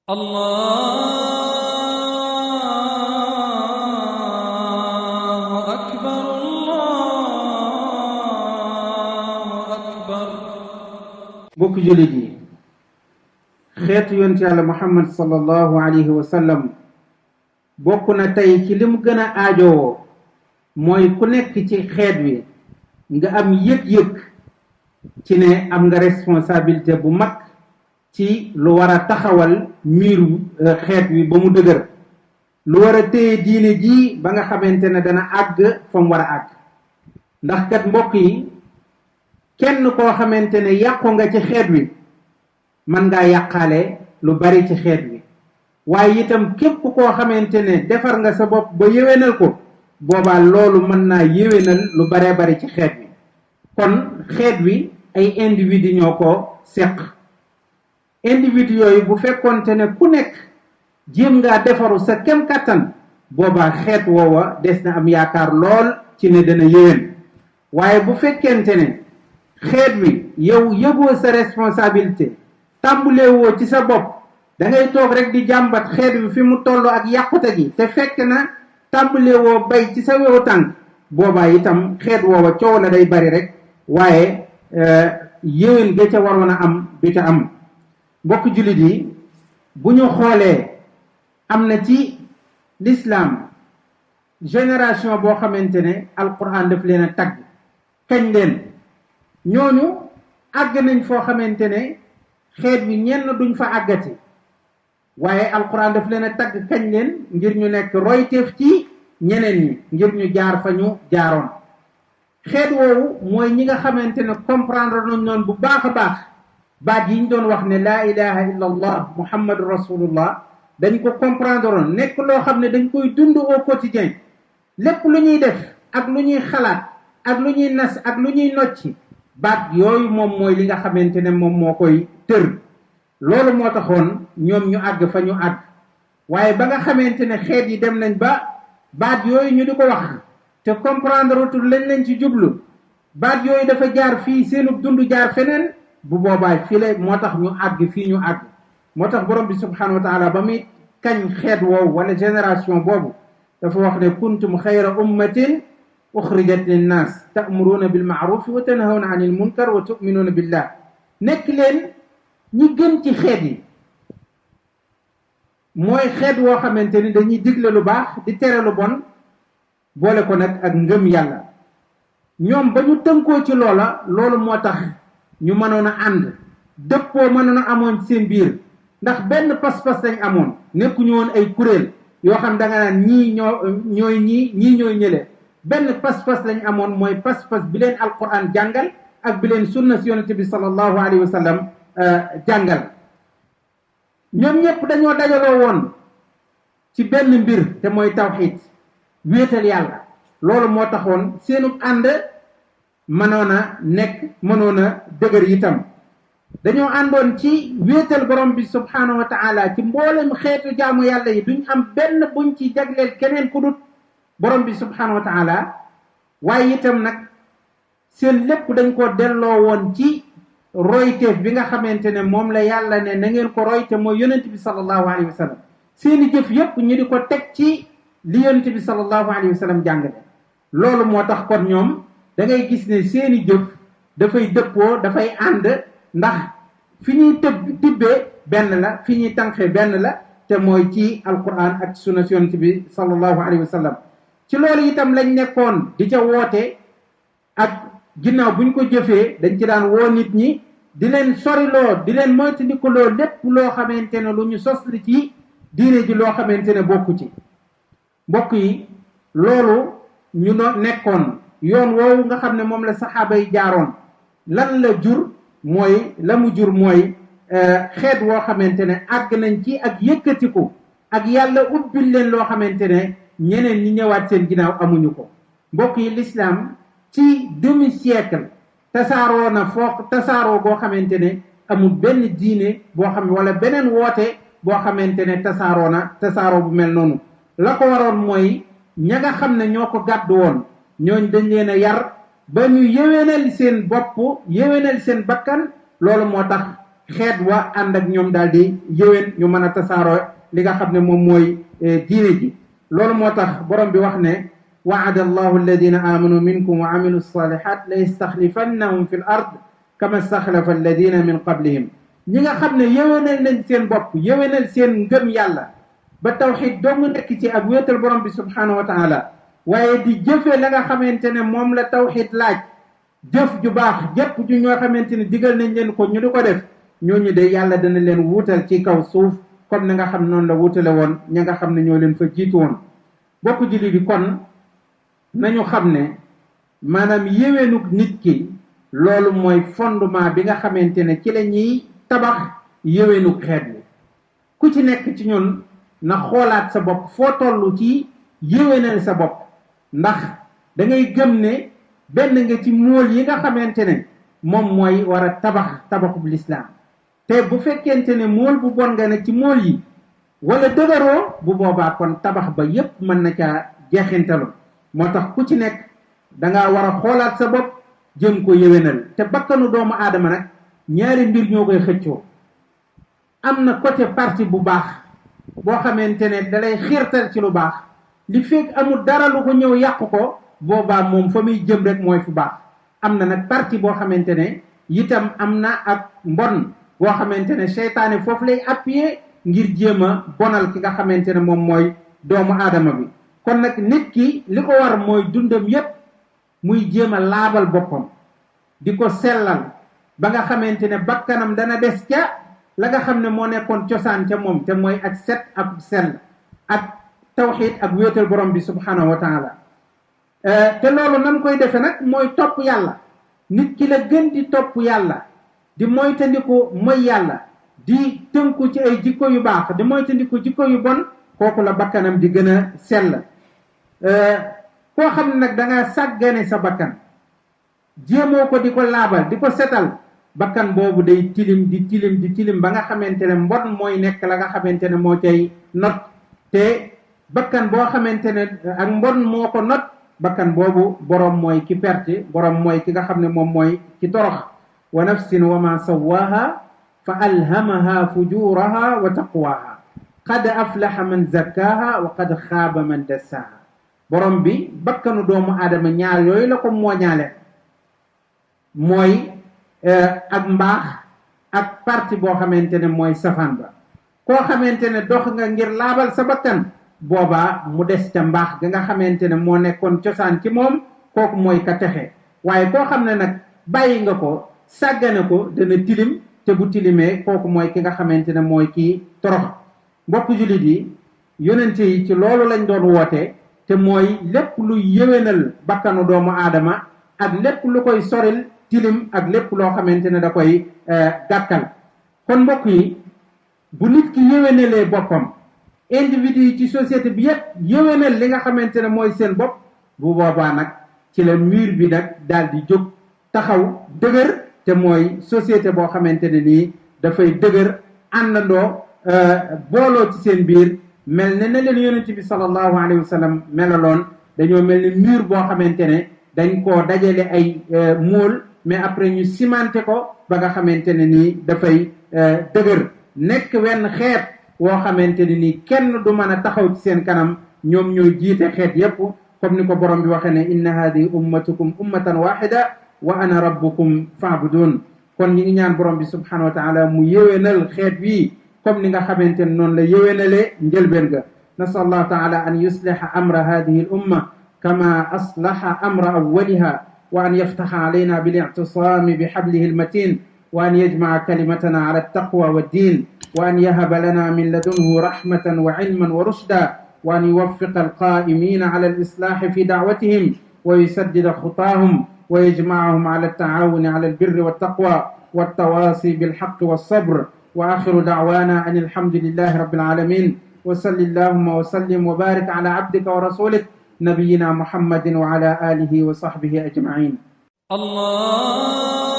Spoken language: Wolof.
الله أكبر الله أكبر mbokk jullit yi xeetu yonent yàlla muhammad sallallahu alayhi wa sallam bokk na tey ci li mu gën a aajowoo mooy ku nekk ci xeet wi nga am yëg-yëg ci ne am nga responsabilité bu mag ci lu war a taxawal miiru xeet wi ba mu dëgër lu war a téye diine ji ba nga xamante ne dana àgg fa mu war a àgg ndax kat mbokk yi kenn koo xamante ne yàqu nga ci xeet wi mën ngaa yàqaale lu bari ci xeet wi waaye itam képp koo xamante ne defar nga sa bopp ba yéwénal ko boobaa loolu mën naa yéwénal lu baree bari ci xeet wi kon xeet wi ay individu ñoo ko seq individu yooyu bu fekkonte ne ku nekk jéem ngaa defaru sa kem kàttan boobaa xeet woowa des na am yaakaar lool ci ne dana yéwén waaye bu fekkente ne xeet wi yow yëgoo sa responsabilité tàmbulee woo ci sa bopp da ngay toog rek di jàmbat xeet wi fi mu toll ak yàqute gi te fekk na tàmbulee woo bay ci sa wewu tànk boobaa itam xeet woowa coow la day bari rek waaye yéwén ga ca waroon a am du ca am mbokk jullit yi bu ñu xoolee am na ci l'islam génération boo xamante ne alquran daf leen a tagg kañ leen ñooñu àgg nañ foo xamante ne xeet wi ñenn duñ fa àggati waaye alquran daf leen a tagg kañ leen ngir ñu nekk royteef ci ñeneen ñi ngir ñu jaar fa ñu jaaroon xeet woowu mooy ñi nga xamante ne comprendre nañ noonu bu baax a baax baat yi ñu doon wax ne laa ilaha illa allah muhammadu rasulullah dañ ko comprendre oon nekk loo xam ne dañ koy dund au quotidien lépp lu ñuy def ak lu ñuy xalaat ak lu ñuy nas ak lu ñuy nocci baat yooyu moom mooy li nga xamante ne moom moo koy tër loolu moo taxoon ñoom ñu àgg fa ñu àgg waaye ba nga xamante ne xeet yi dem nañ ba baat yooyu ñu di ko wax te comprendre tul lañ lañ ci jublu baat yooyu dafa jaar fii seenu dund jaar feneen bu boobaa fii la moo tax ñu àgg fii ñu àgg moo tax borom bi subhanahu wa taala ba muy kañ xeet woowu wala génération boobu dafa wax ne kuntum xayra ummatin uxrijat linnaas ta'muruuna bil ma'ruf wa tanhawna anil munkar wa tu'minuuna billah nekk leen ñi gën ci xeet yi mooy xeet woo xamante ni dañuy digle lu baax di tere lu bon boole ko nag ak ngëm yàlla ñoom ba ñu tënkoo ci loola loolu moo tax ñu mënoon a ànd dëppoo mënoon a amoon seen biir ndax benn pas-pas lañ amoon nekkuñu woon ay kuréel yoo xam da nga naan ñii ñoo ñooy ñii ñii ñooy ñële benn pas-pas lañ amoon mooy pas-pas bi leen alquran jàngal ak bi leen sunna si yonente bi sallallahu alayhi wa sallam jàngal ñoom ñëpp dañoo dajaloo woon ci benn mbir te mooy tawxid wéetal yàlla loolu moo taxoon seenu ànd mënoon a nekk mënoon a dëgër itam dañoo àndoon ci wéetal borom bi subhanahu wa taala ci mboolem xeetu jaamu yàlla yi duñ am benn buñ ci jagleel keneen ku dut borom bi subhanahu wa taala waaye itam nag seen lépp dañ ko delloo woon ci royteef bi nga xamante ne moom la yàlla ne na ngeen ko roy te mooy yonent bi sallallahu alayhi wa sallam seeni jëf yépp ñu di ko teg ci li yonent bi sallallahu alayhi wa sallam jàngale loolu moo tax kon ñoom da ngay gis ne seeni jëf dafay dëppoo dafay ànd ndax fi ñuy tëb tibbee benn la fi ñuy tànqee benn la te mooy ci alquran ak sunna yonent bi sallallahu alayhi wa sallam ci loolu itam lañ nekkoon di ca woote ak ginnaaw buñ ko jëfee dañ ci daan woo nit ñi di leen soriloo di leen moytandikuloo lépp loo xamante ne lu ñu sos li ci diine ji loo xamante ne bokku ci mbokk yi loolu ñu no nekkoon yoon woowu nga xam ne moom la saxaaba yi jaaroon lan la jur mooy la mu jur mooy xeet woo xamante ne àgg nañ ci ak yëkkatiku ak yàlla ubbil leen loo xamante ne ñeneen ñi ñëwaat seen ginnaaw amuñu ko mbokk yi l'islam ci demi siècle tasaaroo na foo tasaaroo boo xamante ne amul benn diine boo xam wala beneen woote boo xamante ne tasaaroo na tasaaroo bu mel noonu la ko waroon mooy ña nga xam ne ñoo ko gàddu woon ñooñ dañ leen a yar ba ñu yéwénal seen bopp yéwénal seen bakkan loolu moo tax xeet wa ànd ak ñoom daal di yëwén ñu mën a tasaaroo li nga xam ne moom mooy diine ji loolu moo tax borom bi wax ne waada allahu alladina amanu minkum wa amilu salihat la yastaxlifannahum fi l ard kama staxlafa alladina min qablihim ñi nga xam ne yëwénal nañ seen bopp yëwénal seen ngëm yàlla ba tawxid dong nekk ci ak wéetal borom bi subhanahu wa taala waaye di jëfe la nga xamante ne moom la tawxid laaj jëf ju baax jëpp ju ñoo xamante ne digal nañ leen ko ñu di ko def ñooñu de yàlla dana leen wuutal ci kaw suuf comme ni nga xam noonu la wutale woon ña nga xam ne ñoo leen fa jiitu woon bokk julli di kon nañu xam ne maanaam yéwénuk nit ki loolu mooy fondement bi nga xamante ne ci la ñuy tabax yéwénuk xeet bi ku ci nekk ci ñun na xoolaat sa bopp foo toll ci yéwénal sa bopp ndax da ngay gëm ne benn nga ci móol yi nga xamante ne moom mooy war a tabax tabaxub lislaam te bu fekkente ne móol bu bon nga ne ci móol yi wala dëgëroo bu boobaa kon tabax ba yépp mën na caa jeexintalu moo tax ku ci nekk danga war a xoolaat sa bopp jëm ko yéwénal te bakkanu doomu aadama nag ñaari mbir ñoo koy xëccoo am na côté parti bu baax boo xamante ne dalay xiirtal ci lu baax li fekk amul dara lu ko ñëw yàq ko boobaa moom fa muy jëm rek mooy fu baax am na nag parti boo xamante ne itam am na ak mbon boo xamante ne seytaane foofu lay appuyer ngir jéem a bonal ki nga xamante ne moom mooy doomu aadama bi kon nag nit ki li ko war mooy dundam yépp muy jéem a laabal boppam di ko sellal ba nga xamante ne bakkanam dana des ca la nga xam ne moo nekkoon cosaan ca moom te mooy ak set ak sell ak tawxid ak wéetal borom bi subhanahu wa taala te loolu nan koy defe nag mooy topp yàlla nit ki la gën di topp yàlla di moytandiku mooy yàlla di tënku ci ay jikko yu baax di moytandiku jikko yu bon kooku la bakkanam di gën a sell koo xam ne nag da nga sàggane sa bakkan jéemoo ko di ko laabal di ko setal bakkan boobu day tilim di tilim di tilim ba nga xamante ne mbon mooy nekk la nga xamante ne moo cay not te bakkan boo xamante ne ak mbon moo ko not bakkan boobu boroom mooy ki perte boroom mooy ki nga xam ne moom mooy ki torox wa nafsin wa ma sawaha fa alhamaha fujuraha wa taqwaha qad aflaha man zakkaha wa qad xaaba man dassaha borom bi bakkanu doomu aadama ñaar yooyu la ko mooñaale mooy ak mbaax ak parti boo xamante ne mooy safaan ba koo xamante ne dox nga ngir laabal sa bakkan boobaa mu des ca mbaax ga nga xamante ne moo nekkoon cosaan ci moom kooku mooy ka texe waaye koo xam ne nag bàyyi nga ko sàggane ko dana tilim te bu tilimee kooku mooy ki nga xamante ne mooy kii torox mbokk jullit yi yonente yi ci loolu lañ doon woote te mooy lépp lu yéwénal bakkanu doomu aadama ak lépp lu koy soril tilim ak lépp loo xamante ne da koy gàkkal kon mbokk yi bu nit ki yéwénalee boppam individu yi ci société bi yépp yéwénal li nga xamante ne mooy seen bopp bu boobaa nag ci la mur bi nag daal di jóg taxaw dëgër te mooy société boo xamante ne nii dafay dëgër àndandoo booloo ci seen biir mel ne na leen yonente bi sallallahu alayhi wa sallam melaloon dañoo mel ni mur boo xamante ne dañ koo dajale ay móol mais après ñu cimenté ko ba nga xamante ne nii dafay dëgër nekk wenn xeet woo xamante ne nii kenn du mën a taxaw ci seen kanam ñoom ñoo jiite xeet yépp comme ni ko borom bi waxee ne inna hadihi ummatukum ummatan waxida wa ana rabbukum faabudun kon ñi ngi ñaan borom bi subhanahu wa taala mu yéwénal xeet bii comme ni nga xamante ne noonu la yéwénalee njëlbeen ga nasal allah taala an yusliha amra hadihi al umma kama aslaha amra awwaliha wa an yaftaha alayna bilictisami bihablihi almatin wa an yajmaca kalimatana ala altaqwa waddin wa an yahaba lana min ladunhu rahmatan wa cilman wa rushda wa an yuwaffiqa alqa'imina ala alislahi fi dacwatihim wa yusaddida khutahum wa yajmacahum ala altacaawuni ala albirri waltaqwa والتواصي بالحق والصبر وآخر دعوانا أن الحمد لله رب العالمين وصل اللهم وسلم وبارك على عبدك ورسولك نبينا محمد وعلى آله وصحبه أجمعين الله